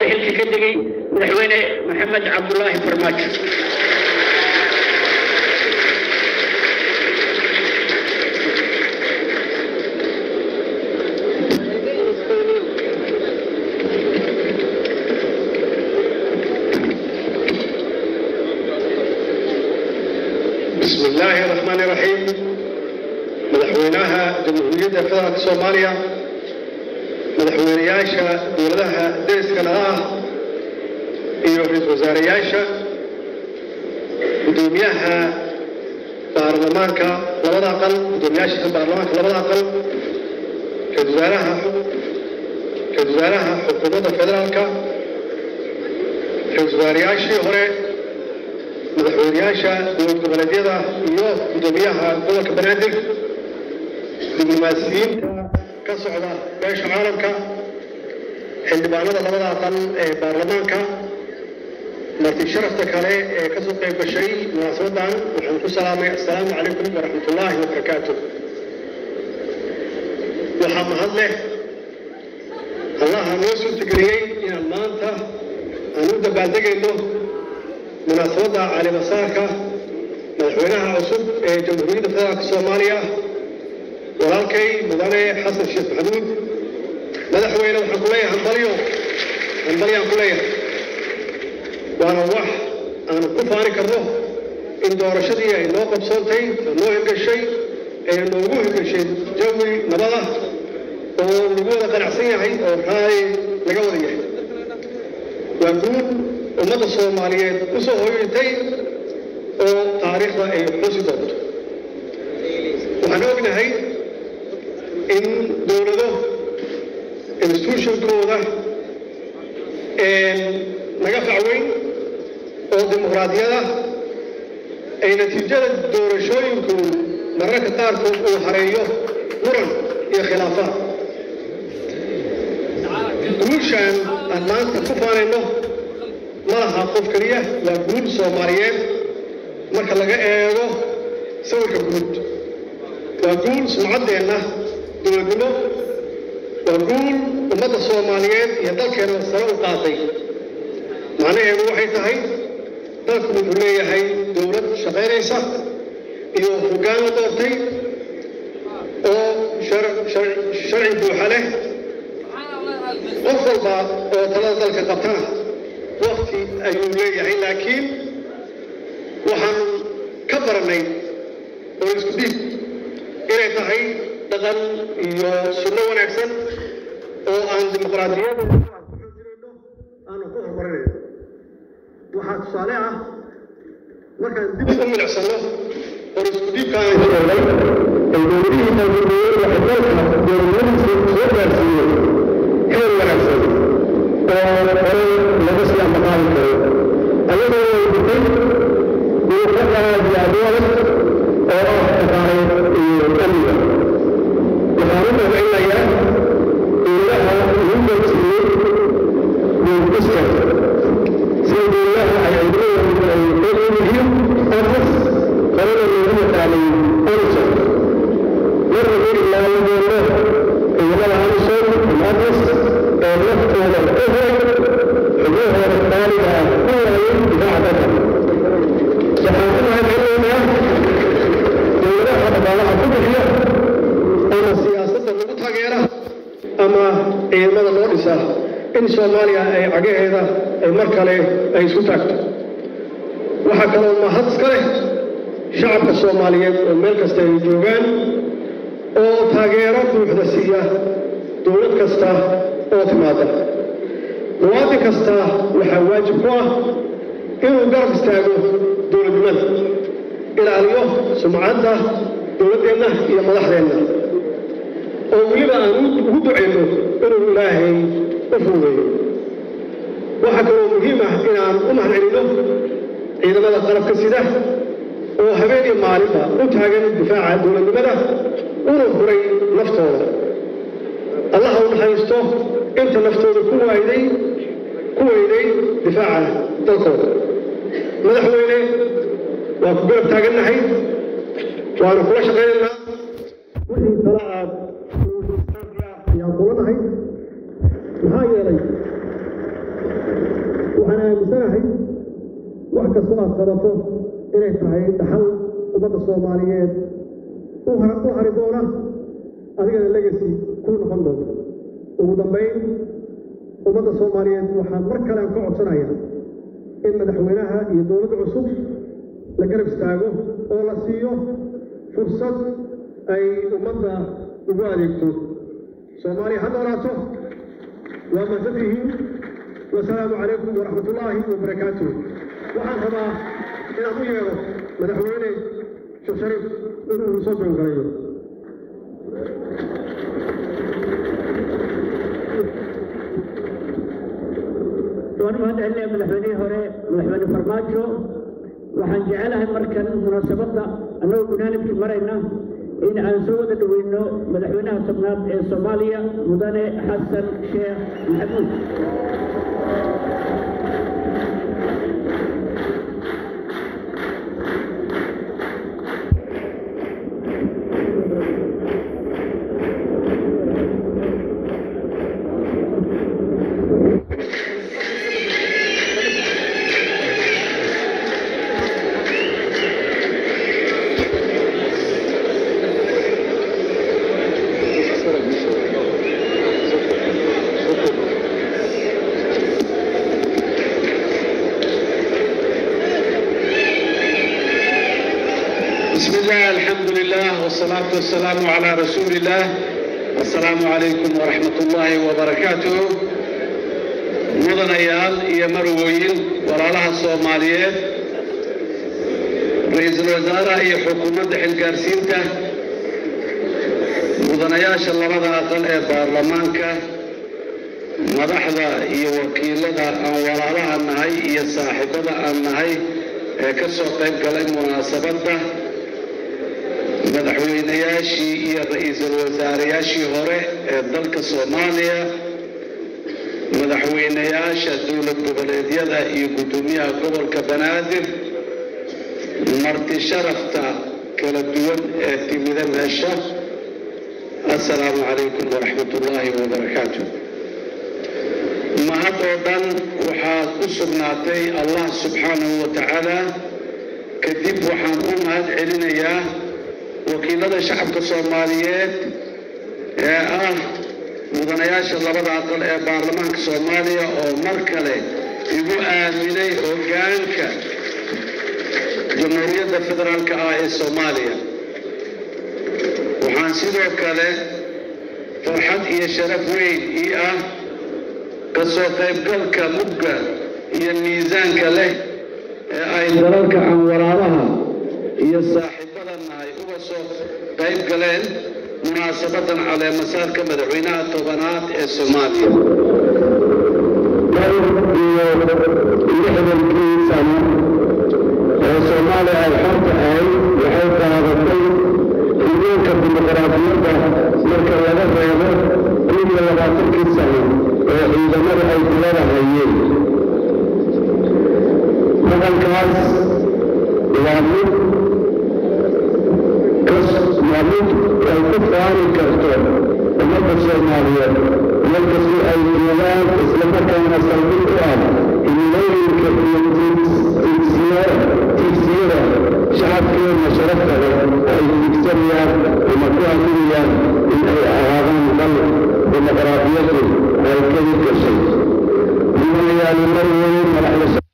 xilka ka degay madaxweyne maxamed cabdulaahi farmaajo بسم الله الرحمن الرحيم مدحوينها جمهورية فدرالك سوماليا مدحوينياشا دولدها ديسكا لها iyo ra-iisul wasaarayaasha gudoomiyaha baarlamaanka labada aqal gudoomiyaasha baarlamaanka labada aqal ra-isul wasaaraha ra-isul wasaaraha xukuumadda federaalka ra-isul wasaarayaashii hore madaxweynayaasha dowlad goboleedyada iyo gudoomiyaha gobolka banaadir diblomaasiyiinta ka socda beesha caalamka xildhibaanada labada aqal ee baarlamaanka marti sharafta kale ee kasoo qayb gashay munaasabadan waxaan ku salaamay assalaamu calaykum waraxmat ullaahi wabarakaatu waxaa mahad leh allaha noo suurtageliyey inaan maanta aan u dabaaldegayno munaasabadda calimasaarka madaxweynaha cusub ee jamhuuriyadda federaalka soomaaliya walaalkay mudane xasan sheekh maxamuud madaxweyne waxaan ku leeyahay hambalyo hambalyaan ku leeyahay waana wax aan ku faani karno in doorashadii ay noo qabsoontay oo noo hirgashay ee noogu hirgashay jawi nabada oo lagu wada qanacsan yahay oo raay laga wada yahay waa guud ummadda soomaaliyeed u soo hoyatay oo taariikhda ay xusi doonto waxaan ognahay in dowlado institutionkooda naga facweyn oo dimuqraadiyada ay natiijada doorashooyinku mararka qaarkood uu hareeyo muran iyo khilaafaad guushaan aan maanta ku faanayno ma laha qof keliya waa guul soomaaliyeed marka laga eego sawirka guud waa guul sumcaddeenna dowladnimo waa guul ummadda soomaaliyeed iyo dalkeena sare u qaaday macnaheedu waxay tahay dalku wuxuu leeyahay dowlad shaqaynaysa iyo hoggaan la doortay oo sharci buuxa leh qof walba oo talada dalka qabtana wakti ayuu leeyahay laakiin waxaan ka baranay oo isku dhiib inay tahay dhaqan iyo sunno wanaagsan oo aan dimuqraadiyada aanu ku horumarinayno waxaa tusaale ah markaan dib u milicsano oo isku dhiibkaan sheegay ay dowladihii taageeriyey waxay dalka dowladnimadiisa soo gaarsiiyeen heer wanaagsan oo hore laga sii amaqaadi karo ayadoo way dhintay duuqa aad iyo aad u adag oo ah dhaqaaleed iyo amniga waxaan u mahcinayaa dowladaha ugu gaarsiiyey duulkiska sida dowladaha ay ciidamada ay xoog u yihiin afas horena loogu yaqaanay onson marna heri laayadeeno ciidamada onson afas ee naftooda u huray xubnahooda qaaliga ah ku waayay difaaca dalka waxaan ku mahadcelinaynaa dowladaha dhaqaalaha ku bixiya ama siyaasadda lagu taageera ama ciidamada loo dhisaa in soomaaliya ay cagaheeda ay mar kale ay isku taagto waxaa kaloo mahad iska leh shacabka soomaaliyeed oo meel kasta ay joogaan oo taageero buuxda siiya dowlad kasta oo timaada muwaadin kasta waxaa waajib ku ah inuu garab istaago dowladnimada ilaaliyo sumcadda dowladdeenna iyo madaxdeenna oo weliba aan ugu ducayno inuu ilaahay u fuudeeyo waxaa kaloo muhiim ah inaan u mahadcelino ciidamada qalabka sida oo habeen iyo maalinba u taagan difaaca dowladnimada una huray naftooda allaha u naxariisto inta naftooda ku waayday ku weyday difaaca dalkooda madaxweyne waa ku garab taagannahay waanu kula shaqaynaynaa wixii tala aad ayaan kula nahay maxaa yeelay waxaan aaminsanahay wax kastoo aad qabato inay tahay dhaxal ummadda soomaaliyeed u hari doona adigana legacy ku noqon doonta ugu dambayn ummadda soomaaliyeed waxaan mar kale aan ka codsanaya in madaxweynaha iyo dowladda cusub la garab istaago oo la siiyo fursad ay ummadda ugu adeegto soomaaliya ha noolaato waa mahadsantihiin wasalaamu calaykum waraxmat ullaahi wabarakaatuh waxaan rabaa inaan u yeedho madaxweyne sheekh shariif inuu soo gabagalayo waan u mahadcelinaya madaxweynihii hore madaxweyne farmaajo waxaan jecelahay markan munaasabadda annagoo gunaanibkii marayna in aan soo wada dhoweyno madaxweynaha tobnaad ee soomaaliya mudane xasan sheekh maxamuud بسم الله الحمد لله والصلاة والسلام على رسول الله السلام عليكم ورحمة الله وبركاته مدنيال iyo marwooyin walaalaha Soomaaliyeed ra'iisul wasaaraha iyo xukuumadda xilgaarsiinta mudanayaasha labada aqal ee baarlamaanka madaxda iyo wakiilada aan walaalaha nahay iyo saaxiibada aan nahay ee ka soo qayb galay munaasabadda madaxweynayaashii iyo ra'iisul wasaareyaashii hore ee dalka soomaaliya madaxweynayaasha dowlad goboleedyada iyo guddoomiyaha gobolka banaadir marti sharafta kala duwan ee timida meesha assalaamu calaykum waraxmat ullaahi wabarakaatu mahad oo dhan waxaad u sugnaatay allah subxaanahu wa tacaala kadib waxaan u mahad celinayaa wakiilada shacabka soomaaliyeed ee ah mudanayaasha labada aqal ee baarlamaanka soomaaliya oo mar kale igu aaminay hoggaanka jamhuuriyadda federaalka ah ee soomaaliya waxaan sidoo kale farxad iyo sharaf weyn ii ah ka soo qaybgalka mugga iyo miisaanka leh ee ay dalalka aan walaalaha iyo saaxiibada nahay uga soo qayb galeen munaasabadan caleemasaarka madaxweynaha tobanaad ee soomaaliya iyo lixdankii sano ee soomaaliya ay xorta ahayd waxay qaadatay xuduudka dimuqraadiyadda marka laga reebo kun iyo labaatankii sano ee ciidamada ay kulada hayeen dhaqankaas waa mid waa mid ay ku faani karto ummadda soomaaliyeed markastii ay joogaan islamarkaana saldhig u ah himilooyinka iyo tigsiyada shacabkeena sharafta leh ay tigsanayaan ama ku haminayaan in ay ahaadaan dal dimuqraadiyadu ay ka hirgashay mudanayaali mar weyn madaxda